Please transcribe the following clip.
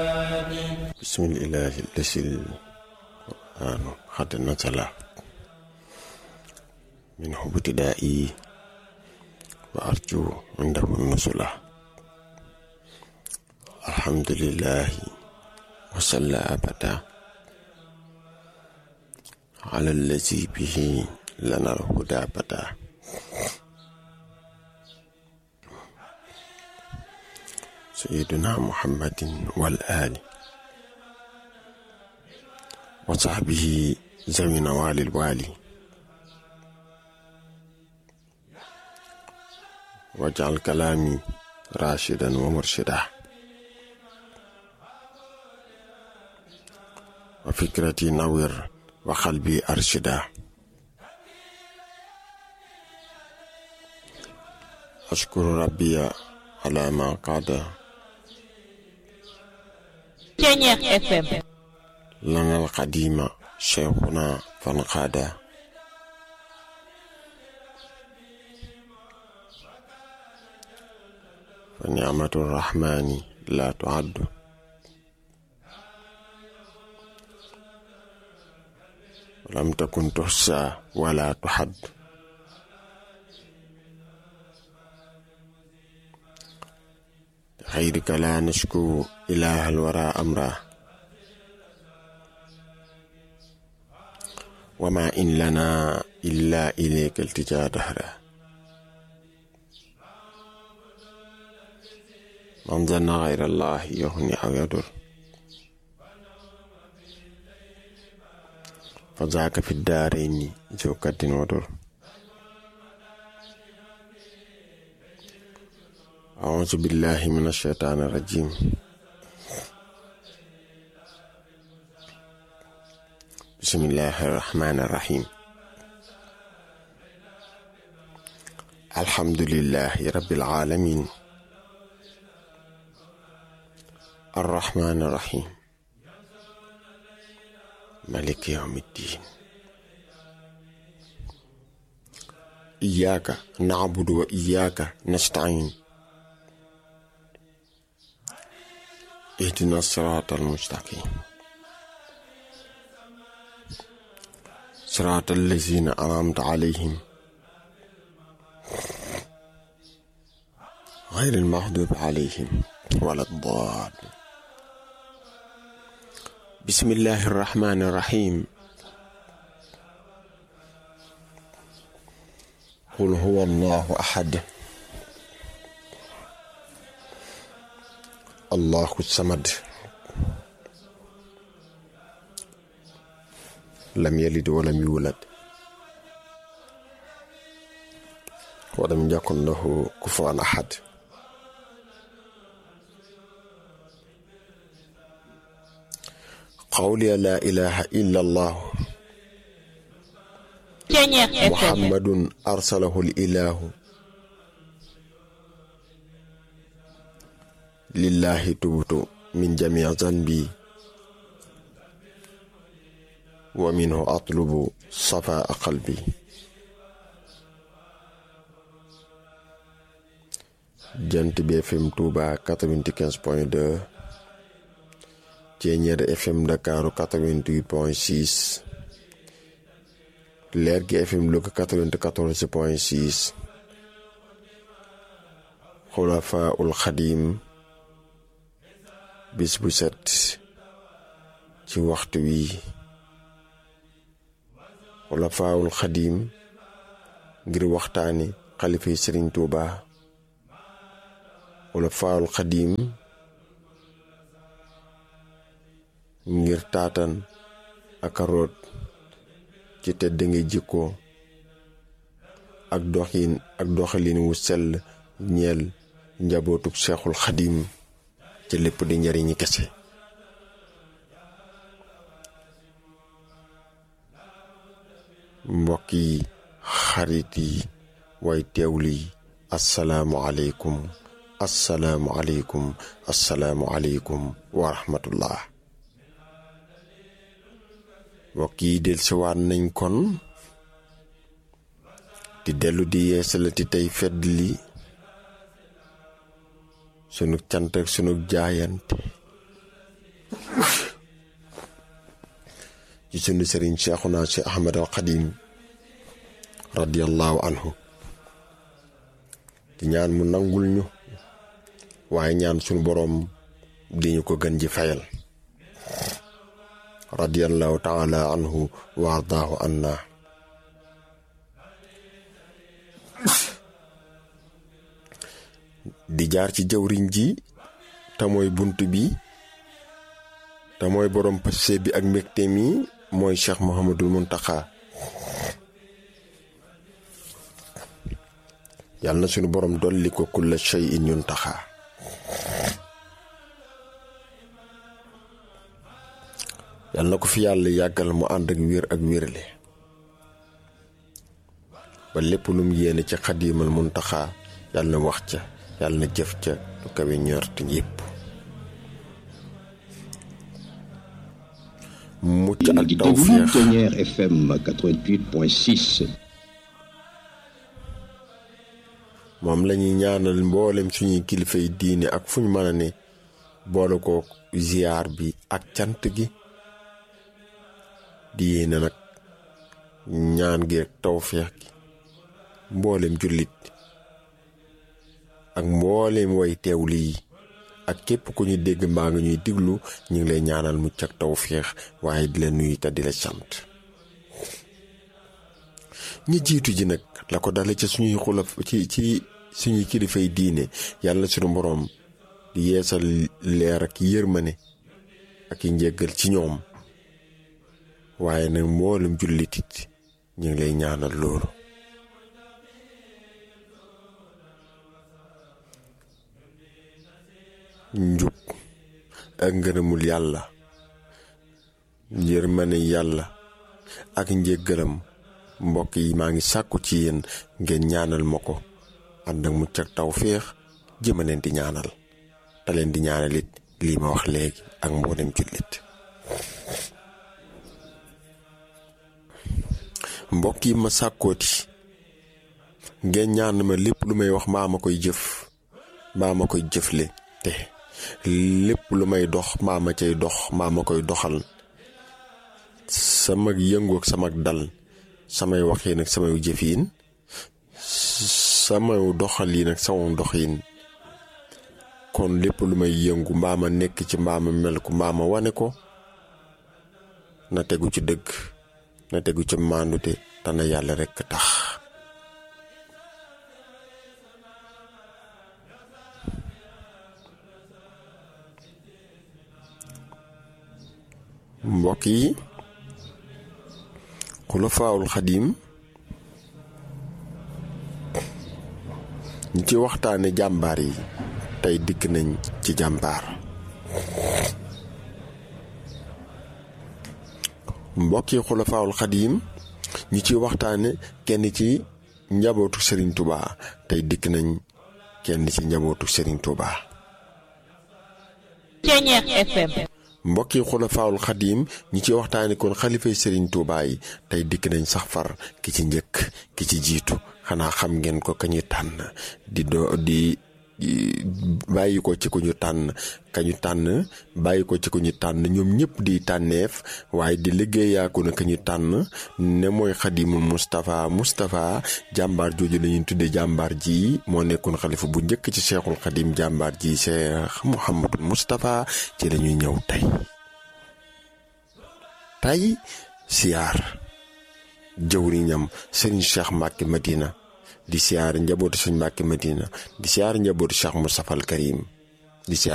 بسم الإله الذي القرآن قد نزل منه ابتدائي وأرجو عنده النزل الحمد لله وصلى أبدا على الذي به لنا الهدى بدا سيدنا محمد والآل وصحبه ذوي نوال الوالي واجعل كلامي راشدا ومرشدا وفكرتي نور وقلبي أرشدا أشكر ربي على ما قاد Ceñeex FM لنا القديم شيخنا فانقادا فنعمة الرحمن لا تعد ولم تكن تحصى ولا تحد خيرك لا نشكو إله الورى أمره وما إن لنا إلا إليك التجا دهرا من ظن غير الله يهني أو يضر فذاك في الدارين ذو كد وضر أعوذ بالله من الشيطان الرجيم بسم الله الرحمن الرحيم الحمد لله رب العالمين الرحمن الرحيم ملك يوم الدين إياك نعبد وإياك نستعين اهدنا الصراط المستقيم صراط الذين أنعمت عليهم غير المغضوب عليهم ولا الضالين بسم الله الرحمن الرحيم قل هو الله أحد الله الصمد لم يلد ولم يولد ولم يكن له كفوا أحد قولي لا إله إلا الله Ceñeex FM محمد أرسله الإله لله تبت من جميع ذنبي ومنه أطلب صفاء قلبي jant bi FM Touba 95.2 Ceeñeer FM Dakar 88.6 Leer gi FM Louga 94.6 Xulafaa ul Xadim bis bu set ci waxtu wi Xulafaawul Xadim ngir waxtaani xalifa yi Sëriñ Tuuba Xulafaawul Xadim ngir taatan ak root ci tedd nga jikko ak doxin ak doxalin wu sell ñeel njabootug Seexul Xadim ci lépp di njariñi kese mbokk yi xarit yi way teewli assalaamu aleykum assalaamu aleykum assalaamu aleykum wa rahmatullah mbokk yi dellusiwaat nañ kon di dellu di yeesalati tey fedd li sunu cant ak sunu jaayante ci sunu sëriñ Cheikhuna Cheikh Ahmad al Xadim radiyallahu anhu di ñaan mu nangul ñu waaye ñaan sunu boroom di ñu ko gën ji fayal radiyallahu taala anhu wa ardaahu anna di jaar ci jawriñ ji te mooy bunt bi te mooy borom passé bi ak mbégte mi mooy Cheikh Mouhamadul Muntaxa yàlla na sunu borom dolli ko kulla shay'in yuntaxa yàlla na ko fi yàlla yàggal mu ànd ak wér ak wérle ba lépp lu mu yéene ci xadiimal muntaxa yàlla na wax ca yàlla na jëf ca lu kawe ñort yépp mucc ak di déglu tawféex Ténière FM 88.6 moom lañuy ñaanal mboolem suñuy kilifay diine ak fu ñu mën a ne boole ko ziyaar bi ak cant gi di yéene nag ñaan gi ak tawféex gi mboolem jullit ak mboolem way teewlu yi ak képp ku ñu dégg mbaa nga ñuy diglu ñu ngi lay ñaanal mucc ak tawféex waaye di la nuyu te di la sant ñi jiitu ji nag la ko dale ci suñuy xulaf ci ci suñuy kilifay diine yàlla suñu boroom di yeesal leer ak yërmane ak i njéggal ci ñoom waaye nag mboolem jullitit ñu ngi lay ñaanal loolu njub ak ngërëmul yàlla yërmane yàlla ak njéggalam mbokk yi maa ngi sàkku ci yéen ngeen ñaanal ma ko ànd ak mucc ak tawféex jëma leen di ñaanal te leen di ñaanal it lii ma wax léegi ak mboolem jullit mbokk yi ma sàkkooti ngeen ñaan ma lépp lu may wax maa ma koy jëf maa ma koy jëfle te lépp lu may dox maa ma cay dox maa ma koy doxal sama yëngu ak sama dal samay waxiin ak samay jëfiin sama doxaliin ak sama doxiin kon lépp lu may yëngu mbaa ma nekk ci mbaa ma mel ko mbaa ma wane ko na tegu ci dëgg na tegu ci maandute te na yàlla rekk tax mbokk yi xulafaawul xadiim ñi ci waxtaane jàmbaar yi tey dikk nañ ci jàmbaar mbokki xulafaawul xadiim ñi ci waxtaane kenn ci njabootu Serigne Touba tey dikk nañ kenn ci njabootu Serigne Touba Ténière FM mbokki xulafaawul xadiim ñi ci waxtaane kon xalifay Serigne Touba yi tey dikk nañ sax far ki ci njëkk ki ci jiitu xanaa xam ngeen ko ka ñu tànn di doo di bàyyi ko ci ku ñu tànn ka ñu tànn bàyyi ko ci ku ñu tànn ñoom ñëpp di tànneef waaye di liggéeyaaku na ka ñu tànn ne mooy xadimul Moustapha Moustapha jàmbaar jooju la ñuy tuddee jàmbaar ji moo nekkoon xalifa bu njëkk ci cheikhul xadim jàmbaar ji cheikh Mouhamadul Moustapha ci la ñuy ñëw tey tey siyaar jëwriñam Serigne Cheikh Mbacke Madina di siyaar njabootu Serigne Mbacke Madina di siyaar njabootu Cheikh Moustapha al Karim di siyaar